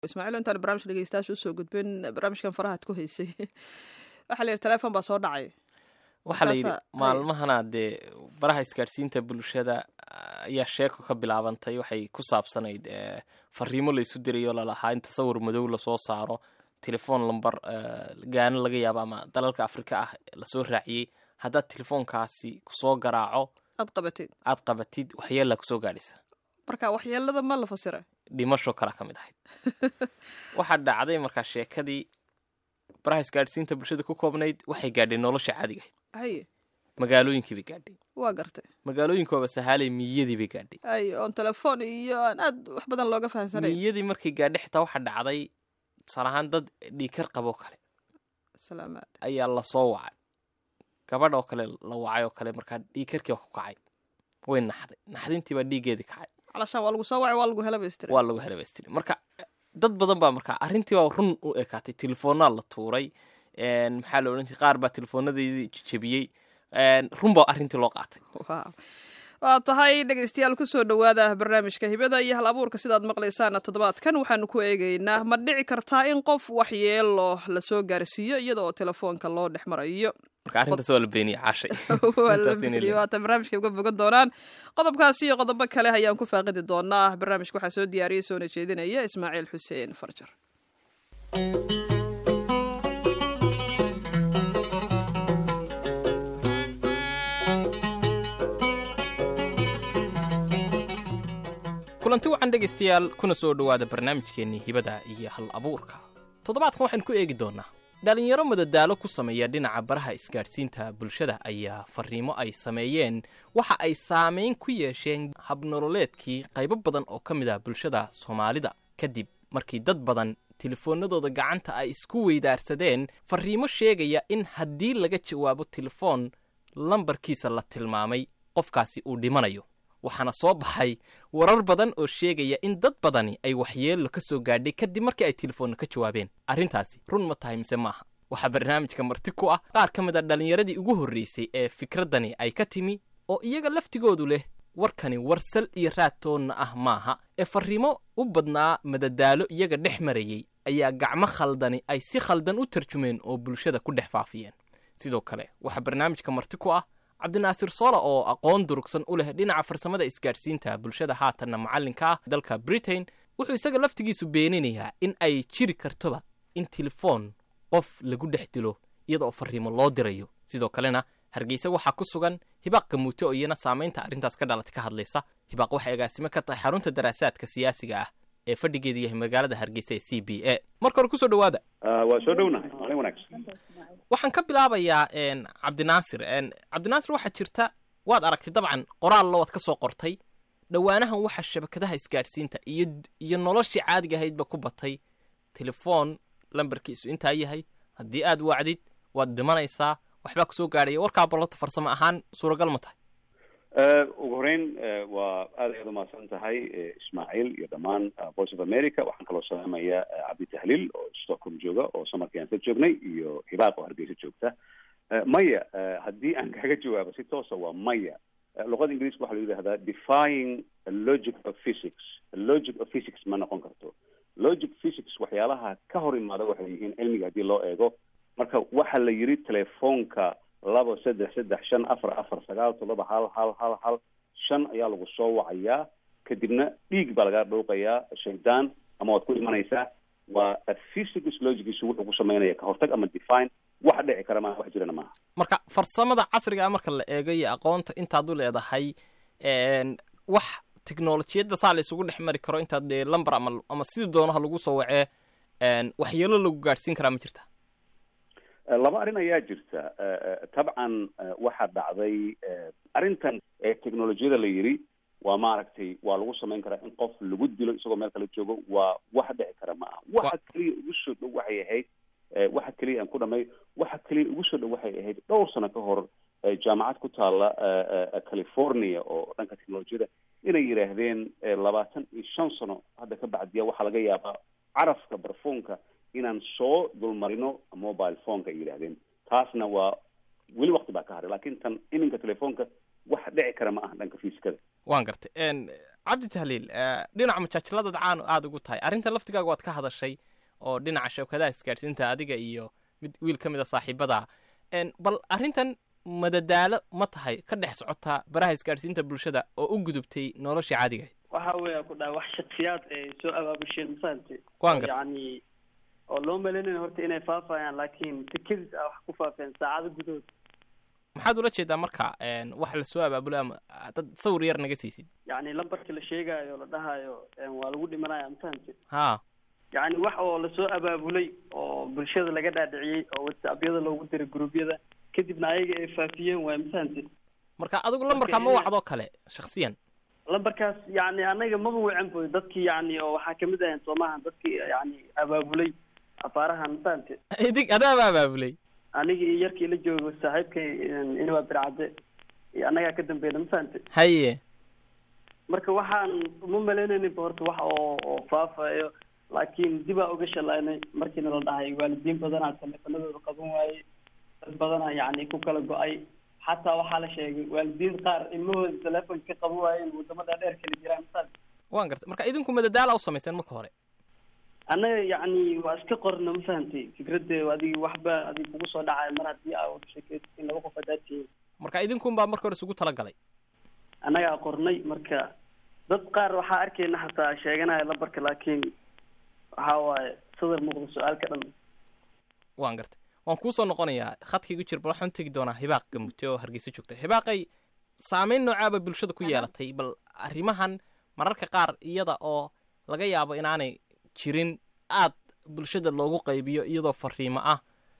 ismaaciil intaan barnaamijka dhegeystayaasha usoo gudbin barnaamijkan farahaad ku haysay waxaa la yidhi telefoon baa soo dhacay waxaa la yidhi Markaasa- maalmahana dee baraha isgaadhsiinta bulshada ayaa sheeko ka bilaabantay waxay ku saabsanayd eh, fariimo laysu dirayo lalahaa in tasawir madow lasoo saaro telefoon lambar eh, gaano laga yaabo ama dalalka afrika ah lasoo raaciyey haddaad telefoonkaasi kusoo garaaco aad qabatid aad qabatid waxyeelaa kusoo gaadhaysa marka waxyeelada ma la fasira dhimasho kala ka mid ahayd waxaa dhacday markaa sheekadii baraha isgaadhsiinta bulshada ku koobnayd waxay gaadhay nolosha caadiga ahayd haye magaalooyinkii bay gaadhay waa gartay magaalooyinkooba sahaalay miyadii bay gaadhay ay oon telefoon iyo aan aad wax badan looga fahamsanayn miyadii markay gaadhay xitaa waxaa dhacday tusaale ahaan dad dhiikar qaboo kale salaamaad ayaa lasoo wacay gabadh oo kale la wacay oo kale markaa dhiikarkii waa ku kacay way naxday naxdintii baa dhiiggeedii kacay calashaan waa lagu soo wacay waa lagu hela baystira waa lagu helabaystiri marka dad badan baa markaa arrintii baa run u ekaatay telefoonaa la tuuray een, maxaa la odhan jiray qaar baa telefoonadii jejebiyey een, run baa arrintii loo qaatay Wow. waa tahay dhegeystayaal kusoo dhowaada barnaamijka hibada iyo hal abuurka sidaad maqlaysaana toddobaadkan waxaanu ku eegeynaa ma dhici kartaa in qof waxyeelo lasoo gaarsiiyo iyada oo telefoonka loo dhex marayo marka arrintaas waa la beeniyey caashay waa la Intaas inay fiiriyo leedahay. waata barnaamijka uga bogan doonaan qodobkaasi iyo qodobo kale ayaan ku faaqidi doonaa barnaamijka waxaa soo diyaariyey soona jeedinaya ismaaciil xuseen farjar kulanti wacan dhegaystayaal kuna soo dhowaada barnaamijkeennii hibada iyo hal abuurka toddobaadkan waxaynu ku eegi doonnaa dhallinyaro madadaalo ku sameeya dhinaca baraha isgaadhsiinta bulshada ayaa farriimo ay sameeyeen waxa ay saamayn ku yeesheen habnololeedkii qaybo badan oo ka mid ah bulshada soomaalida kadib markii dad badan telefoonnadooda gacanta ay isku weydaarsadeen farriimo sheegaya in haddii laga jawaabo telefoon lambarkiisa la tilmaamay qofkaasi uu dhimanayo waxaana soo baxay warar badan oo sheegaya in dad badani ay waxyeello ka soo gaadhay kadib markii ay telefoonna ka jawaabeen arrintaasi run ma tahay mise maaha waxaa barnaamijka marti ku ah qaar ka mid a dhallinyaradii ugu horraysay ee fikraddani ay ka timi oo iyaga laftigoodu leh warkani warsal iyo raadtoonna ah maaha ee farriimo u badnaa madadaalo iyaga dhex marayey ayaa gacmo khaldani ay si khaldan u tarjumeen oo bulshada ku dhex faafiyeen sidoo kale waxaa barnaamijka marti ku ah cabdinaasir soola oo aqoon durugsan u leh dhinaca farsamada isgaadhsiinta bulshada haatanna macallinka ah dalka britain wuxuu isaga laftigiisu beeninayaa in ay jiri kartoba in telefoon qof lagu dhex dilo iyada oo farriimo loo dirayo sidoo kalena hargeysa waxaa ku sugan hibaaq gamuute oo iyana saamaynta arrintaas ka dhalatay ka hadlaysa hibaaq waxay agaasimo ka tahay xarunta daraasaadka siyaasiga ah ee fadhigeedu yahay magaalada hargeysa ee c b a marka hore kusoo dhowaada waa soo dhownahay maalin wanaagsan waxaan ka bilaabayaa een, cabdinaasir een, cabdinaasir waxaa jirta waad aragtay dabcan qoraallo waad ka soo qortay dhowaanahan waxaa shabakadaha isgaadhsiinta iyo iyo noloshii caadiga ahaydba ku batay telefoon lambarkiisu intaa yahay haddii aad wacdid waad dhimanaysaa waxbaa kusoo gaadhaya warkaa balloto farsamo ahaan suuragal ma tahay Eh, ugu horeyn eh, waa aad ayaad umahadsan tahay eh, ismaaciil iyo dhammaan eh, voice of america waxaan kaloo salaamaya eh, cabdi tahliil oo stockholm jooga oo samarkii aan ka joognay iyo hibaaq oo hargeysa joogta Eh, maya eh, haddii aan kaga jawaabo si toosa waa maya Eh, luqada ingiriiska waxaa la yidhahdaa defying a logic of physics A logic of physics ma noqon karto logic physics waxyaalaha ka hor imaada waxay yihiin cilmiga haddii loo eego marka waxaa la yidhi telefoonka laba saddex saddex shan afar afar sagaal toddoba hal hal hal hal shan ayaa lagu soo wacayaa kadibna dhiig baa lagaa dhowqayaa shaydaan ama waad ku imanaysaa waa a physics logigiisu wuxuu ku samaynaya ka hortag ama define wax dhici kara maaha wax jirana maaha marka farsamada casriga ah marka la eego iyo aqoonta intaad u leedahay een, wax tiknolojiyadda saa la isugu dhex mari karo intaad dee lambar ama ama sidii doonaha lagu soo wacee een, waxyeelo lagu gaadhsiin karaa ma jirta Eh, laba arrin ayaa jirta Eh, eh, tabcan eh, waxaa dhacday eh, arrintan ee technolojiyada la yidhi waa maaragtay waa lagu samayn karaa in qof lagu dilo isagoo meel kale joogo waa wax dhici kara ma aha waxa keliya ugu soo dhow waxay ahayd eh, waxa keliya aan ku dhamay waxa keliya ugu soo dhow waxay ahayd dhowr sano ka hor eh, jaamacad ku taala eh, eh, california oo dhanka technolojiyada inay yidhaahdeen eh, labaatan iyo shan sano hadda ka bacdiya waxaa laga yaabaa carafka barfuunka inaan soo dulmarino mobile phoneka ay yidhaahdeen taasna waa weli wakti baa ka haray laakiin tan iminka telefoonka wax dhici kara ma aha dhanka fiiskada waan gartay cabdi tahliil dhinaca majaajiladaad caan aada ugu tahay arrinta laftigaaga waad ka hadashay oo dhinaca shabakadaha isgaadhsiinta adiga iyo mid wiil ka mid a saaxiibada bal arrintan madadaalo ma tahay ka dhex socotaa baraha isgaadhsiinta bulshada oo u gudubtay noloshii caadiga ahayd waxa weeya ku dhaha wax shaksiyaad ay soo abaabusheen mafahamte waan gartay yacni oo loo malaynayo horta inay faafayaan laakiin si kedis ah wax ku faafeen saacado gudahood maxaad ula jeedaa marka wax lasoo abaabulay ama dad sawir yar naga siisid yacni lambarka la sheegaayo la dhahayo waa lagu dhimanaya mafahamte ha yacni wax oo lasoo abaabulay oo bulshada laga dhaadhiciyey oo whatsappyada loogu diray gruubyada kadibna ayaga ay faafiyeen waay mafahamte marka adigu lambarkaa ma wacdoo kale shaksiyan lambarkaas yacni anaga maba wacan boy dadkii yacni oo waxaa kamid ahayn soomaha dadkii yacni abaabulay afaarahan mafahamte idig adaaba abaabulay aniga iyo yarkii la joogo saaxiibkay inwaa bircadde iyo annagaa ka dambeeyna mafahamte haye marka waxaan uma malaynayninba horta wax oo oo faafayo laakiin dibaa uga shalaynay markiina la dhahay waalidiin badanaa taleefanadooda qaban waayey dad badanaa yacni ku kala go-ay xataa waxaa la sheegay waalidiin qaar ilmahooda telefonka ka qaban waayeen wadamada dheer kala jiraan mafahamte waan gartay marka idinku madadaala u samayseen marka hore annaga yacni waa iska qorna ma fahamtay fikradde adigi waxba adig kugu soo dhacay mar haddii aa wada sheekeysatin laba qof haddaad tihiin marka idinkuun baa marka hore isugu talagalay annagaa qornay marka dad qaar waxaa arkayna xataa sheeganaya lambarka laakiin waxa waaye sadar muuqda su-aalka dhan waan gartay waan kuusoo noqonayaa khadkaigu jir bal waxaan u tegi doonaa hibaaq gamute oo hargeysa joogta hibaaqay saameyn noocaaba bulshada ku yeelatay bal arrimahan mararka qaar iyada oo laga yaabo inaanay jirin aad bulshada loogu qaybiyo iyadoo fariimo ah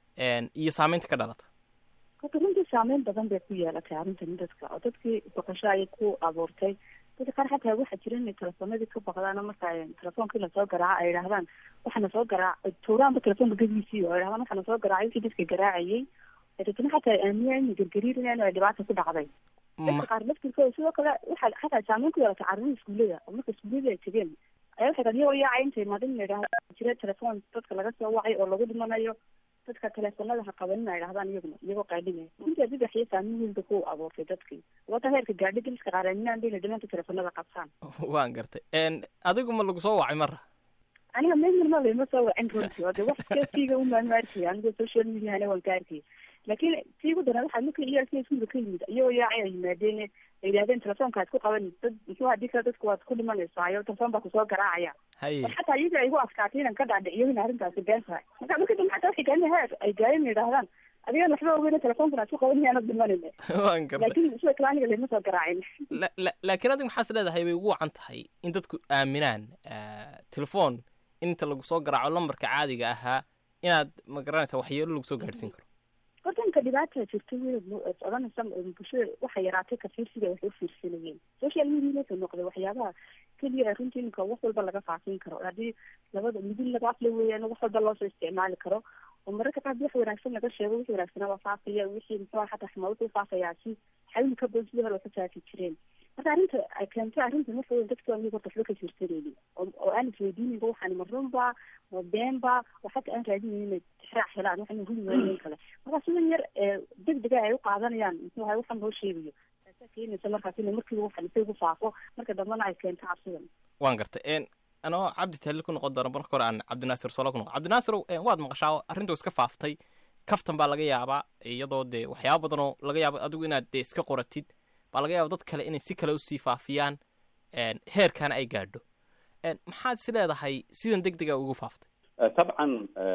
iyo saameynta ka dhalata horta runtii saameyn badan bay ku yeelatay arrintan dadka oo dadkii boqosho ayay ku abuurtay dadka qaar xataa waxaa jira inay telefoonadii ka baqdaan marka telefonkii lasoo garaaco ay idhahdaan waxaana soo garaac tuuraanba telefoonka gediisii oo ay dhahdaan waxaana soo garaacay wixii dadka garaacayay dadna xataa aamiya inay gargariirinayaan ay dhibaata ku dhacday dadka qaar laftirkooda sidoo kale waxaa xataa saameyn ku yeelatay carruurda iskuullada oo marka iskuullada ay tegeen ayaa waxay iyagoo yaacay intay imaadin la yidhahda jira telefoon dadka laga soo wacay oo lagu dhimanayo dadka teleefonada ha qabanin ay dhahdaan iyaguna iyagoo qaadhinaya runtii adigaxiyo saameyn weynba ku abuurtay dadkii wata heerka gaadhi daliska qaaraaminaan bayna dhimanta teleefonada qabtaan waan gartay adigu ma lagu soo wacay mara aniga memirma layma soo wacin runtii oo de wax kasiiga umaama arkaya aniga social mediahana waan ka arkay laakiin tii ugu daran waxaa markii iyaalkii iskuulka ka yimid iyagoo yaacay ay yimaadeen ay yidhahdeen telefoonkaad ku qaban dad muxuu hadii kale dadku waad ku dhimanaysaa telefoon baa kusoo garaacaya haye xataa iyaga ay igu adkaatay inaan ka dhaadhiciyo in arrintaasi been tahay marka marka dambe xataa waxay gaani heer ay gaareen yidhahdaan adigaan waxba ogeyn telefoonkan aad ku qaban yaanad dhimanayne waan gartay laakiin sida kale aniga lama soo garaacin la- la- laakiin adiga maxaas leedahay bay ugu wacan tahay in dadku aaminaan telefoon inta lagu soo garaaco lambarka caadiga ahaa inaad ma garanaysa waxyeelo lagu soo gaadhsiin karo wadanka dhibaata jirta wey soconaysa bulshada waxay yaraatay ka fiirsiga waxay u fiirsanayeen social media markay noqday waxyaabaha keliya runtii iminka wax walba laga faafin karo haddii labada midin laba afle weeyaan wax walba loosoo isticmaali karo oo mararka qaar wax wanaagsan laga sheego wixii wanaagsanaa waa faafaya wixii muxuu xataa xumaa wuxuu faafayaa si xawli ka badan sidii hore waxu faafi jireen marka arrinta ay keentay arrinta marka weyn dadka aniga horta waxba ka jirsanaynin oo oo aan isweydiininba waxaan ma runba ma beenba oo xataa aan raadinayn inay tixraac helaan waxaan huli waayeen kale marka sidan yar ee degdega ay u qaadanayaan muxuu ahay waxaan loo sheegayo taasaa keenaysa markaas inay markiiba waxan isa ugu faafo marka dambana ay keento cabsidan waan gartay anoo cabdi tahliil ku noqon doona marka hore aan cabdinaasir solo ku noqon cabdinaasir waad maqashaa arrintu iska faaftay kaftan baa laga yaabaa iyadoo dee waxyaaba badan oo laga yaabo adigu inaad dee iska qoratid baa laga yaaba dad kale inay si kale usii faafiyaan heerkaana ay gaadho maxaad is leedahay sidan deg dega ugu faaftay طبعا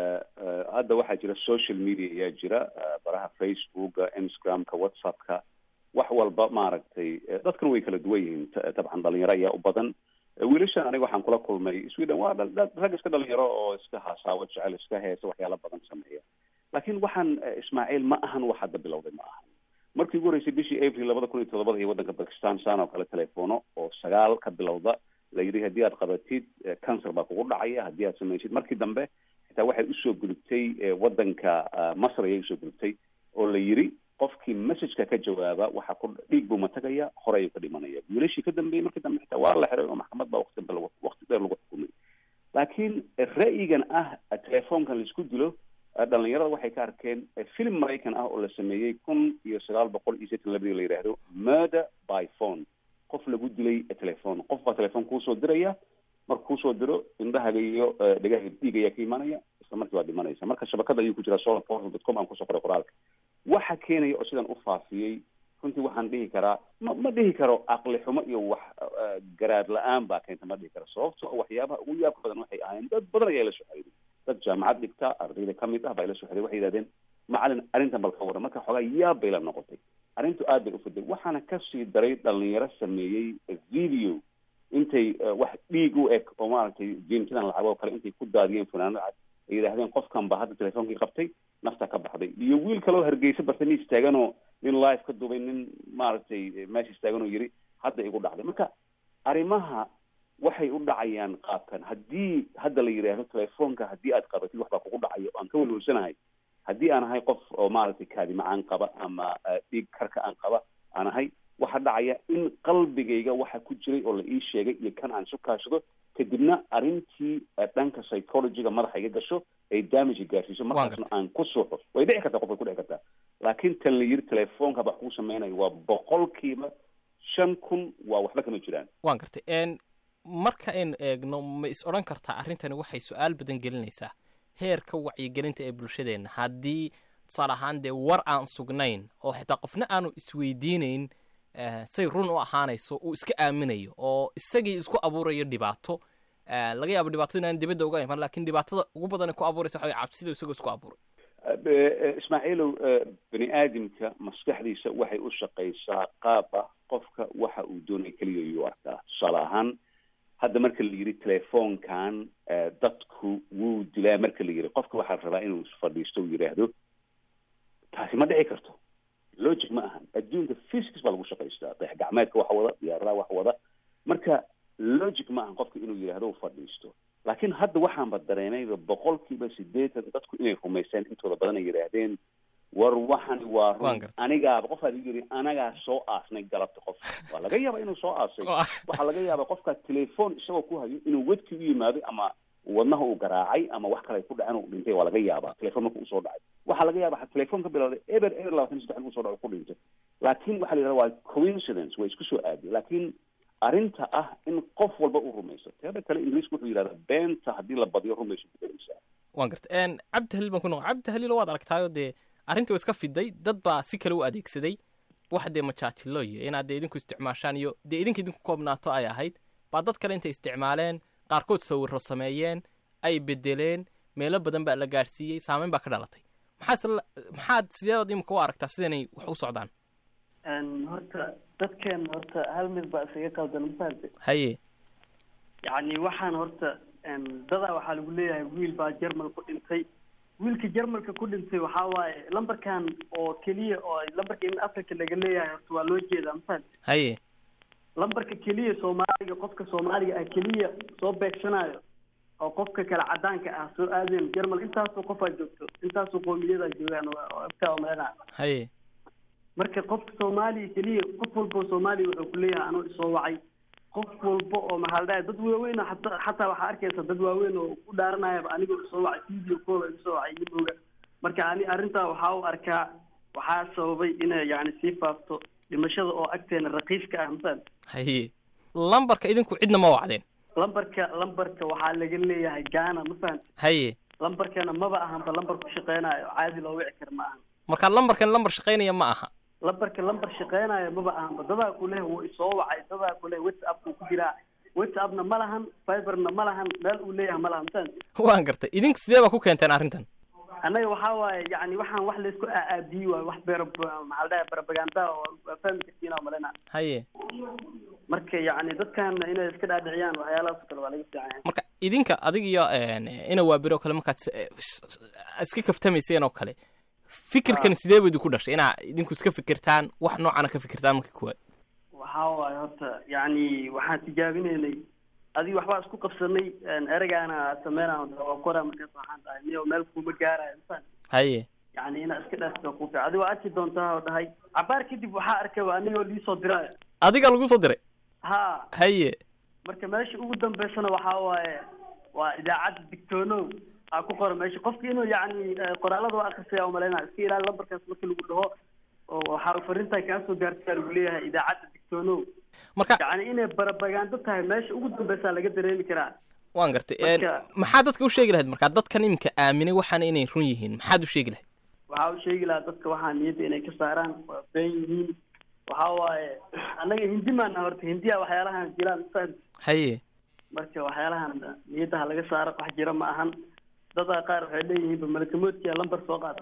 hadda waxaa jira social media ayaa jira baraha facebooka instagramka whatsappka wax walba maaragtay dadkan way kala duwan yihiin dabcan dhalinyaro ayaa u badan wiilashan aniga waxaan kula kulmay sweden waa rag iska dhalinyaro oo iska hasaawo jecel iska heesa waxyaala badan sameeya laakiin waxaan ismaaciil ma ahan wax hadda bilowday ma ahan markii ugu horreysay bishii april labada kun iyo todobada iyo waddanka bakistan saan oo kale telefono oo sagaal ka bilowda la yidhi haddii aad qabatid cancer baa kugu dhacaya haddii aad samaysid markii dambe xitaa waxay usoo gudubtay waddanka masr ayay usoo gudubtay oo la yidhi qofkii messageka ka jawaaba waxa ku dhiig buu matagaya hore ayuu ka dhimanaya wiilashii ka dambeeyey markii dambe xitaa waa la xiray oo maxkamad baa waqti dambe waqti dheer lagu xukumay laakiin ra'yigan ah telefoonkan laisku dilo dhalinyarada waxay ka arkeen film maraykan ah oo la sameeyey kun iyo sagaal boqol iyo sitan labadii la yidhaahdo murder by phone qof lagu dilay telephone qof baa telephone kuusoo diraya marka kuusoo diro indhahaga iyo dhagaha dhiig ayaa ka imaanaya isla markii waa dhimanaysa marka shabakada ayuu ku jiraa solar portal dot com aan kusoo qoray qoraalka waxa keenaya oo sidan u faafiyey runtii waxaan dhihi karaa ma ma dhihi karo aqli xumo iyo wax garaad la-aan baa keenta ma dhihi karo sababto waxyaabaha ugu yaabka badan waxay ahayn dad badan ayaa ila soo xiriiray dad jaamacad dhigta ardayda kamid ah baa ila soo xiriiray waxay yidhahdeen macalin arrintan bal ka waran marka xoogaa yaab bay la noqotay arrintu aad bay ufiday waxaana kasii daray dhalinyaro sameeyey video intay wax dhiig u eg oo maaragtay jiintidan lacag oo kale intay ku daadiyeen funaanad cad ay yidhahdeen qofkan baa hadda telefoonkii qabtay nafta ka baxday iyo wiil kaloo hargeysa bartay nin istaaganoo nin live ka dubay nin maaragtay meesha istaagan oo yiri hadda igu dhacday marka arrimaha waxay u dhacayaan qaabkan haddii hadda la yidhaahdo telefoonka haddii aad qabatid waxbaa kugu dhacaya oo aan ka walwalsanahay haddii aan ahay qof oo maaragtay kaadimacaan qaba ama dhiig karka aan qaba aan ahay waxaa dhacaya in qalbigayga waxa ku jiray oo la ii sheegay iyo kan aan isu kaashado kadibna arrintii dhanka psychologyga madaxa iga gasho ay damage gaarsiiso markaasna aan ku suuxo way dhici kartaa qof way ku dhici kartaa laakiin tan la yiri telefoonka wax kuu sameynayo waa boqolkiiba shan kun waa waxba kama jiraan waan gartay marka aynu eegno ma is odhan kartaa arrintani waxay su-aal badan gelinaysaa heerka wacyigelinta ee bulshadeenna haddii tusaale ahaan dee war aan sugnayn oo xitaa qofna aanu isweydiinayn say run u ahaanayso uu iska aaminayo oo isagii isku abuurayo dhibaato laga yaabo dhibaatada inaan dibadda uga iman lakin dhibaatada ugu badan ku abuuraysa waxa cabsida isagoo isku abuuray ismaaciilow bani aadamka maskaxdiisa waxay u shaqaysaa qaab ah qofka waxa uu doonaya keliya yuu arkaa tusaale ahaan hadda marka la yidhi telefoonkan dadku wuu dilaa marka la yidhi qofka waxaa rabaa inuu fadhiisto u yidhaahdo taasi ma dhici karto logic ma ahan adduunka physics baa lagu shaqaystaa dayax gacmeedka wax wada diyaaradaha wax wada marka logic ma ahan qofka inuu yidhaahdo u fadhiisto laakiin hadda waxaanba dareemayba boqolkiiba sideetan dadku inay rumayseen intooda badan ay yidhaahdeen war waxani waa run anigaaba qof aad yiri anagaa soo aasnay galabta qof waa laga yaaba inuu soo aasay waxaa laga yaaba qofka telefoon isagoo ku hayo inuu wedkii u yimaaday ama wadnaha uu garaacay ama wax kale ay ku dhaceen uu dhintay waa laga yaaba telefoon marka usoo dhacay waxaa laga yaaba telefoon ka bilowday eber eber labaatan saddex uu soo dhaco ku dhintay laakiin waxaa la yidhahda waa coincidence way isku soo aaday laakiin arrinta ah in qof walba uu rumayso teeda kale ingiriisku wuxuu yidhahdaa beenta haddii la badiyo rumayso ku dhegeysaa waan garta cabdi haliil baan ku noqon cabdi haliil waad aragtaayo dee arrintii waa iska fiday dad baa si kale u adeegsaday wax dee majaajilo iyo inaad dee idinku isticmaashaan iyo dee idinka idinku koobnaato ay ahayd baa dad kale intay isticmaaleen qaarkood sawiro sameeyeen ay bedeleen meelo badan baa la gaadhsiiyey saameyn baa ka dhalatay maxaas maxaad sideedood imika u aragtaa sidanay wax u socdaan horta dadkeen horta hal mid baa isaga qaldan mafahamte haye yacni waxaan horta dadaa waxaa lagu leeyahay wiil baa jermal ku dhintay wiilka jermalka ku dhintay waxaa waaye lambarkan oo keliya oo lambarka in africa laga leeyahay horta waa loo jeedaa mafahamte haye lambarka keliya soomaaliga qofka soomaaliga ah keliya soo beegsanayo oo qofka kale cadaanka ah soo aadeen jermal intaasoo qofaa joogto intaasoo qoomiyadaa joogaan agtaa umalena haye marka qofka soomaaliya keliya qof walba oo soomaaliya wuxuu ku leeyahay anuu isoo wacay qof walba oo maxaa la dhahay dad waaweyn xataa xataa waxaa arkaysa dad waaweyn oo ku dhaaranayaba anigoo isoo wacay video call igu soo wacay imooga marka ani arrintaa waxaa u arkaa waxaa sababay inay yani sii faafto dhimashada oo agteena raqiiska ah masal haye lambarka idinku cidna ma wacdeen lambarka lambarka waxaa laga leeyahay gaana ma fahamti haye lambarkana maba ahanba lambar ku shaqeynayo caadi loo wici kara ma ahan marka lambarkan lambar shaqaynaya ma aha lambarka lambar shaqeynayo maba ahanba dadaa ku leh wuu isoo wacay dadaa ku leh whatsapp buu ku jiraa whatsappna ma lahan fiberna ma lahan meel uu leeyahay ma lahan mafahamti waan gartay idinku sidee baa ku keenteen arrintan annaga waxaa waaye yani waxaan wax laysku aaadiyi waayo wax beer maxaa la dhahay barabaganda oo waa fahmi kartiin oo malena haye marka yani dadkan inay iska dhaadhiciyaan waxyaalahaas oo kale waa laga fiican yahay marka idinka adig iyo ina waabiro kale markaad iska kaftamayseen oo kale fikirkan sidee bu idinku dhashay inaa idinku iska fikirtaan wax noocana ka fikirtaan marka kuwaad waxaa waaye horta yani waxaan tijaabinaynay adiga waxbaa isku qabsanay ereygaana sameynaa waa kora markaas waxaan dhahay miyo meel kuma gaarayo mafahant haye yani inaad iska dhaafto ku fiican adiga waa arki doontaa oo dhahay cabaar kadib waxaa arkay anigoo liisoo diraayo adiga lagu soo diray ha haye marka meesha ugu dambeysana waxaa waaye waa idaacadda digtoonow waxaa ku qoran meesha qofki inuu yacni qoraalada waa akrisaya umalaynaa iska ilaali lambarkaas markii lagu dhaho oo waxaa fariintan kaa soo gaartay lagu leeyahay idaacadda digtoonow marka yacni inay barabagaando tahay meesha ugu dambeysaa laga dareemi karaa waan gartay Marka- maxaa dadka u sheegi lahayd markaa dadkan iminka aaminay waxaana inay run yihiin maxaad u sheegi lahayd waxaa u sheegi lahaa dadka waxaa niyadda inay ka saaraan waa been yihiin waxaa waaye annaga hindi maana horta hindiya waxyaalahan jiraan faham haye marka waxyaalahan niyadda ha laga saaro wax jira ma ahan dadaa qaar waxay leeyihiin malakamoodkiya lambar soo qaata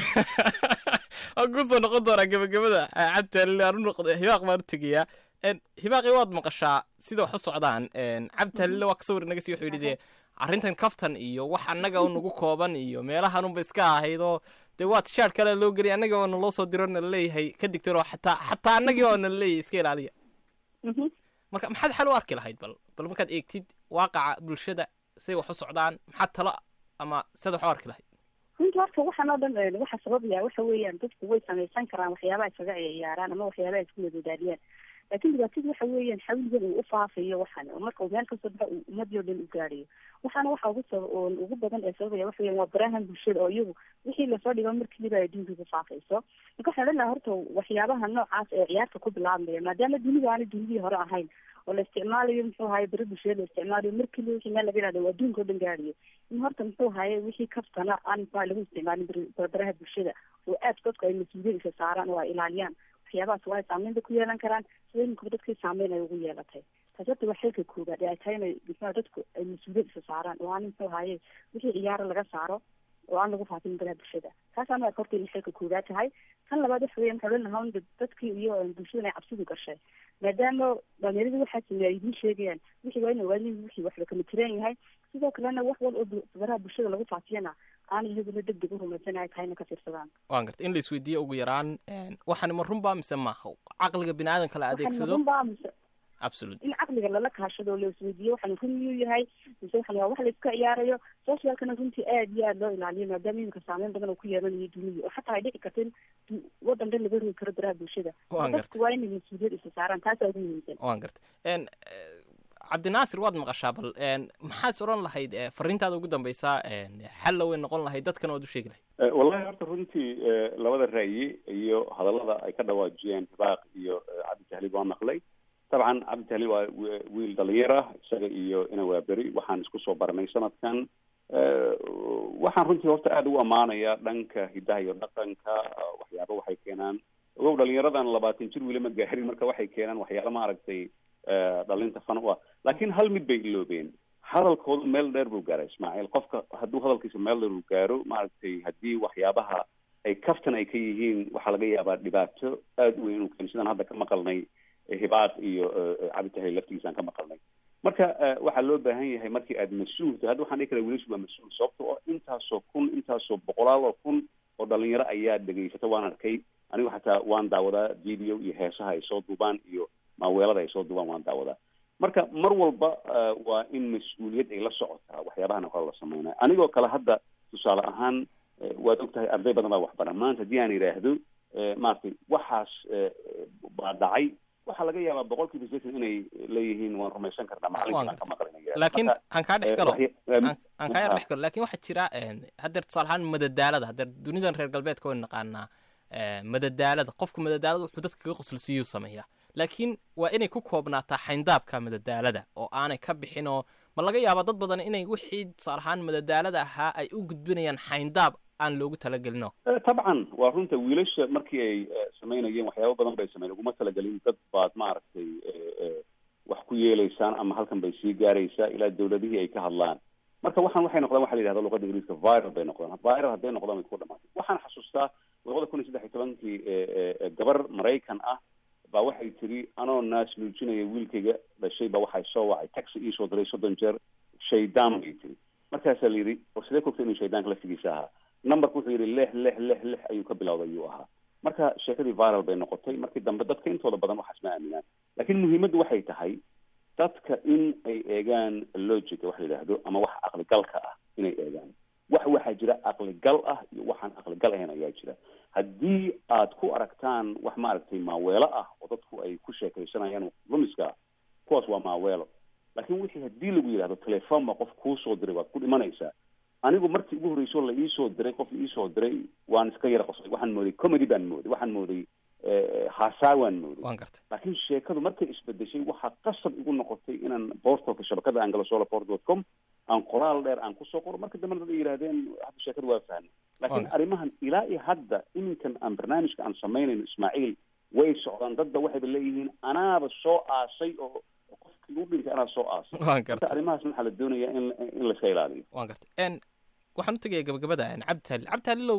waan kusoo noqon doonaa gebagabada cabditaalil aan u noqdo hibaaq baan u tegayaa hibaaqi waad maqashaa sida wax u socdaan cabditaalille waa ka sawir naga sii wuxuu yidhi dee arrintan kaftan iyo wax annaga oo nagu kooban iyo meelahanunba iska ahayd oo dee waad shaar kale loo geliy annaga oo naloo soo diro nala leeyahay ka digtiro xataa xataa annagii oo nala leeyahay iska ilaaliya Mhm. marka maxaad xal u arki lahayd bal bal markaad eegtid waaqaca bulshada say wax u socdaan maxaad talo ama sida wax u arki lahayd runta horta waxaan oo dhan eh, waxa sababaya waxa weeyaan dadku way samaysan karaan waxyaabaha isaga ciyaaraan ama waxyaabaha isku madadaaliyaan laakiin dhibaatadu waxa weeyaan xawligan uu ufaafayo waxan oo marka uu meel kasoo baxa uu ummadii oo dhan u gaarayo waxaana waxa ugu sab oo ugu badan ee sababaya waxa weeyaan waa barahan bulshada oo iyagu wixii lasoo dhigo markiiba ay adduunka ku faafayso marka waxaan odhan lahaa horta waxyaabaha noocaas ee ciyaarta ku bilaabmaya maadaama dunidu aanay dunidii hore ahayn oo la isticmaalayo muxuu ahaye bari bulshada la isticmaalayo markiiba wixii meel laga yidhahdo waa adduunka oo dhan gaarayo in horta muxuu ahaye wixii kaftana aan muxuu ahaye lagu isticmaalin bari- baraha bulshada oo aad dadku ay mas-uuliyad isa saaraan oo ay ilaaliyaan waxyaabahaas waa ay saameyn bay ku yeelan karaan sida iminkuba dadkii saameyn ay ugu yeelatay taasi horta waa xilka koobaad ee ay tahay inay muxuu ahaye dadku ay mas-uuliyad isa saaraan oo aan muxuu ahaye wixii ciyaaro laga saaro oo aan lagu faafin baraha bulshada taasaana waa horta inay xilka koobaad tahay tan labaad waxa weeyaan waxaa odhan lahaa un dad- dadkii iyo bulshada inay cabsidu gashay maadaama dhalinyaradu waxaa sameeya ay idiin sheegayaan wixii waa ina waadin wixii waxba kama tiraan yahay sidoo kalena wax wal oo bu- baraha bulshada lagu faafiyana aan iyaguna deg deg u rumaysan ay tahay ina ka fiirsadaan waan gartay in la isweydiiyo ugu yaraan waxani ma runbaa mise maaha caqliga bini aadamka la waxaan adeegsado runbaa mise absolute in caqliga lala kaashado oo la isweydiiyo waxaan run miyuu yahay mise waxan waa wax la iska ciyaarayo socialkana runtii aad iyo aad loo ilaaliyo maadaama iminka saameyn badan oo ku yeelanayo dunida oo xataa ay dhici karta in du- wadan dhan laga rogi karo baraha bulshada Waan dadku waa inay mas-uuliyad isa saaraan taasaa ugu muhiimsan waan gartay En, eh, cabdinaasir waad maqashaa bal En, maxaad oran lahayd eh, fariintaada ugu dambeysaa En, xalla way noqon lahayd dadkan waad u sheegi lahayd Eh, wallahi horta runtii eh, labada ra'yi iyo hadallada ay ka dhawaajiyeen hibaaq iyo eh, cabdi tahliil waa maqlay dabcan cabdi tahliil waa wi- wiil dhalinyar ah isaga iyo ina waaberi waxaan isku soo baranay sanadkan Eh, waxaan runtii horta aada u ammaanaya dhanka hidaha iyo dhaqanka eh, waxyaaba waxay keenaan ogow dhalinyaradan labaatan jir weli ma gaarin marka waxay keenaan waxyaala maaragtay eh, dhalinta fan u ah laakiin hal mid bay iloobeen hadalkoodu meel dheer buu gaaray ismaaciil qofka hadduu hadalkiisa meel dheer uu gaaro maaragtay haddii waxyaabaha ay kaftan ay ka yihiin waxaa laga yaabaa dhibaato aada u weyn inuu keeno sidaan hadda ka maqalnay eh, hibaad iyo eh, cabditahay laftigiisa aan ka maqalnay marka eh, waxaa loo baahan yahay markii aad mas-uul tahay hadda waxaan dhihi karaa wiilashu waa mas-uul sababta oo intaasoo kun intaasoo boqolaal oo kun oo dhalinyaro ayaa dhegaysata waan arkay anigu xataa waan daawadaa video iyo heesaha ay soo duubaan iyo maaweelada ay soo duubaan waan daawadaa marka mar walba eh, waa in mas-uuliyad ay la socotaa waxyaabahan oo kale la sameynaya anigoo kale hadda tusaale ahaan eh, waad og tahay arday badan baa waxbaran maanta haddii aan idhaahdo eh, maaragtay waxaas eh, baa dhacay waxaa laga yaabaa boqol kiiba sideetan inay leeyihiin waan rumaysan karnaa macalinkii baan ka maqlinaya laakiin aan kaa dhex galo aan aan kaa yar ah. dhex galo laakiin waxaa jira en, haddeer tusaale ahaan madadaalada haddeer dunidan reer galbeedka waynu naqaanaa eh, madadaalada qofku madadaalada wuxuu dadka kaga qoslisiiyuu sameeyaa laakiin waa inay ku koobnaataa xayndaabka madadaalada oo aanay ka bixin oo ma laga yaabaa dad badan inay wixii tusaale ahaan madadaalada ahaa ay u gudbinayaan xayndaab aan loogu talagelino Eh, tabcan waa runta wiilasha markii ay eh, samaynayeen waxyaabo badan bay sameyn uguma talagelin dad baad maaragtay eh, eh, wax ku yeelaysaan ama halkan bay sii gaaraysaa ilaa dawladihii ay ka hadlaan marka waxaan waxay noqdaan waxa la yidhahda luqada ingiriiska viral bay noqdaan viral hadday noqdaan way ku dhamaatay waxaan xasuustaa labada kun iyo saddex iyo tobankii eh, eh, eh, gabar maraykan ah baa waxay tiri anoo naas nuujinaya wiilkayga dhashay baa waxay soo wacay taxi iisoo diray soddon jeer shaydaan bay tiri markaasaa la yidhi war sidee kogta inuu shaydaanka laftigiisa ahaa numberku wuxuu yidhi lix lix lix lix ayuu ka bilowday ayuu ahaa marka sheekadii viral bay noqotay markii dambe dadka intooda badan waxaas ma aaminaan laakiin muhiimaddu waxay tahay dadka in ay eegaan logica wax la yidhaahdo ama wax aqligalka ah inay eegaan wax waxaa jira aqligal ah iyo waxaan aqligal ahayn ayaa jira haddii aad ku aragtaan wax maaragtay maaweelo ah oo dadku ay ku sheekaysanayaan lumiska ah kuwaas waa maaweelo laakiin wixii haddii lagu yidhahdo telefoon baa qof kuu soo diray waad ku dhimanaysaa anigu markii ugu horreysoo la iisoo diray qof iisoo diray waan iska yara qosay waxaan mooday comedy baan mooday waxaan mooday haasaa waan mooday waan gartay laakiin sheekadu markay isbedeshay waxaa qasab igu noqotay inaan boortalka shabakada angalosola port dot com aan qoraal dheer aan kusoo qoro marka dambena dad ay yidhahdeen hadda sheekadu waa fahmay laakiin arrimahan ilaa iyo hadda iminkan aan barnaamijka aan samaynayno ismaaciil way socdaan dadba waxayba leeyihiin anaaba soo aasay oo qofkii u dhintay anaa soo aasay waan marka gartay arrimahaas waxaa la doonayaa in in layska ilaaliyo waan gartay n waxaan u tegaya gabagabada n cabdi tahlil cabdi tahlilow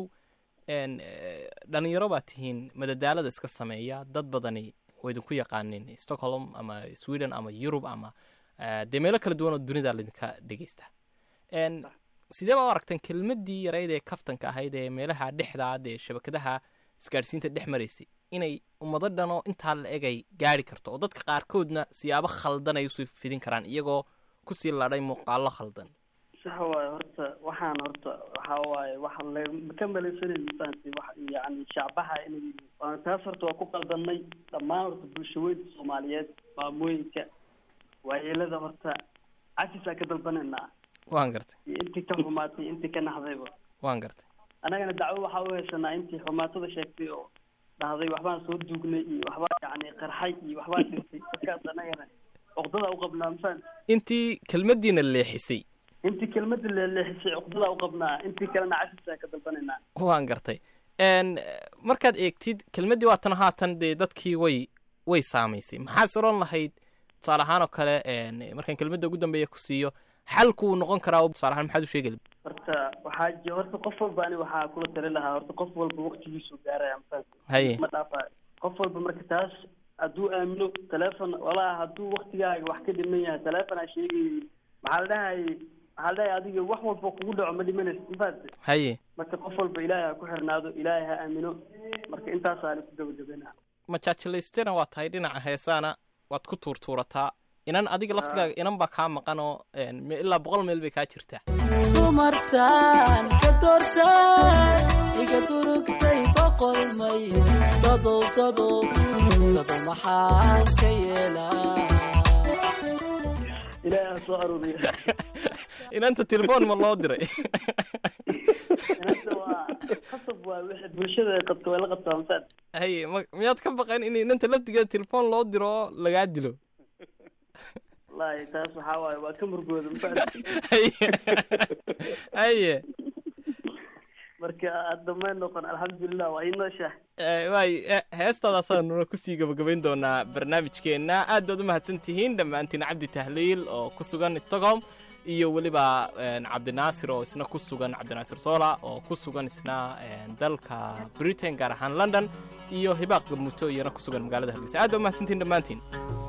n dhalinyaro baa tihiin madadaalada iska sameeya dad badani way idinku yaqaanin stockholm ama sweden ama yurub ama eh, dee meelo kala duwan oo dunida laydinka dhegeysta n sidee baa u aragteen kelmadii yarayd ee kaftanka ahayd ee meelaha dhexdaad ee shabakadaha isgaadhsiinta dhex maraysay inay ummado dhanoo intaa la egay gaari karto oo dadka qaarkoodna siyaabo khaldan ay usoo fidin karaan iyagoo kusii ladhay muuqaalo khaldan sax waaye horta waxaan horta waxa waaye waxa la ka malaysanin mafahanti wax yani shacbaha inay yihiin waana taas horta waa ku qaldanay dhammaan horta bulshaweynta soomaaliyeed maamooyinka waayeelada horta cafis aan ka dalbanaynaa waan gartay iyo intii ka xumaatay iyo intii ka naxdayba waan gartay annagana dacwo waxaa u haysanaa intii xumaatada sheegtay oo dhahday waxbaan soo duugnay iyo waxbaa yani qarxay iyo waxbaa dhintay dadkaas annagana cuqdada u qabnaa mafahant intii kelmadiina leexisay intii kelmada leeleexisay cuqdada u qabnaa intii kalena cafis aan ka dalbanaynaa waan gartay n markaad eegtid kelmaddii waatan haatan dee dadkii way way saamaysay maxaad is odhan lahayd tusaale ahaan oo kale n markaan kelmadda ugu dambeeya ku siiyo xalku uu noqon karaa tusaale ahaan maxaad u sheegi lahayd horta waxaa ji horta qof walba ani waxaa kula tali lahaa horta qof walba waqtigiisu gaaraya mafahant haye ma dhaafayo qof walba marka taas hadduu aamino telefon walaa hadduu waktigaaga wax ka dhiman yahay telefon aa sheegayay maxaa la dhahayay maxaa la dhahaya adiga wax walba kugu dhaco ma dhimanaysa mafahante haye marka qof walba ilaahay ha ku xirnaado ilaahay ha aamino marka intaasaani ku gabagabayna majaajilaystena waa tahay dhinaca heesaana waad ku tuurtuurataa inan adiga laftigaaga inan baa kaa maqan oo n me- ilaa boqol meel bay kaa jirtaa dumartan ka doortay iga durugtay boqol may dadow dadow dadow maxaan ka yeelaa ilaahay ha soo aruuriya inanta telefoon ma loo diray inanta waa qasab waa wixii bulshada ay qabto way la qabtaa mafahante haye ma miyaad ka baqan in inanta laftigeeda telefoon loo diro oo lagaa dilo wallahi taas waxaa waaye waa ka murgooda mafahante haye haye marka hadda may noqon alxamdulilah waa ii nooshaah Eh, waay eh, heestaadaasaan kusii gabagabayn doonaa barnaamijkeenna aad baad u mahadsan tihiin dhammaantiin cabdi tahliil oo ku sugan stockholm iyo weliba eh, cabdinaasir oo isna ku sugan cabdinaasir sola oo ku sugan isna eh, dalka britain gaar ahaan london iyo hibaaq gamuuto iyana ku sugan magaalada hargeysa aad baa u mahadsantihiin dhammaantiin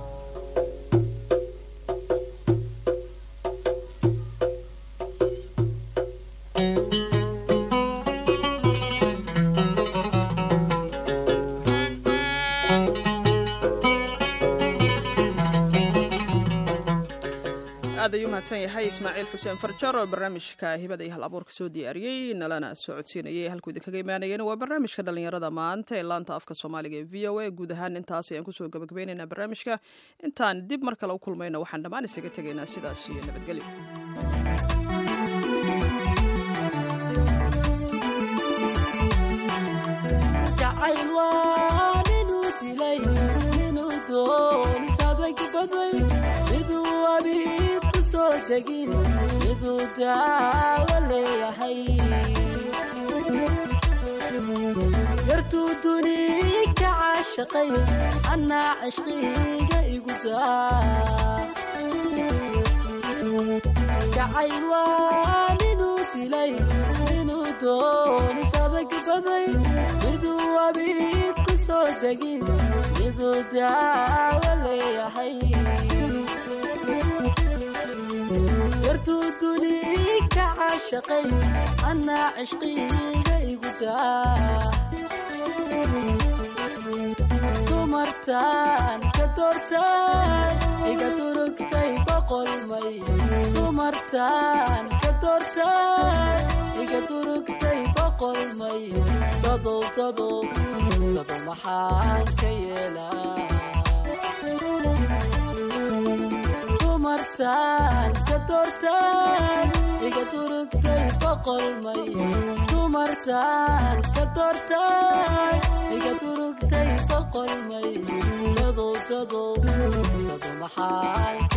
aad ayuu mahadsan yahay ismaaciil xuseen farjar oo barnaamijka hibada iyo hal abuurka soo diyaariyey nalana socodsiinayay halkuu idinkaga imaanayeen waa barnaamijka dhalinyarada maanta ee laanta afka soomaaliga ee v o a guud ahaan intaas ayaan kusoo gabagabaynaynaa barnaamijka intaan dib mar kale u kulmayno waxaan dhammaan isaga tegaynaa sidaas iyo nabadgelyo jacayl waa ninuu dilay ninuu doonis adag baday miduu abiib ku soo degin miduu daawo leeyahay yartuu duni ka caashaqay annaa cishqiga igu daa jacayl waa ninuu dilay ninuu doonis adag baday miduu abiib ku soo degin miduu daawo leeyahay yartuu duni ka caashaqay annaa cishqiga igu daa dumartan ka doortay iga durugtay boqol may dumartan ka doortay iga durugtay boqol may dadow dadow dadow maxaan ka yeelaa dumartan ka doortay iga durugtay boqolmay dumartaan ka doortaan iga durugtay boqolmay dadow dadow dado maxaan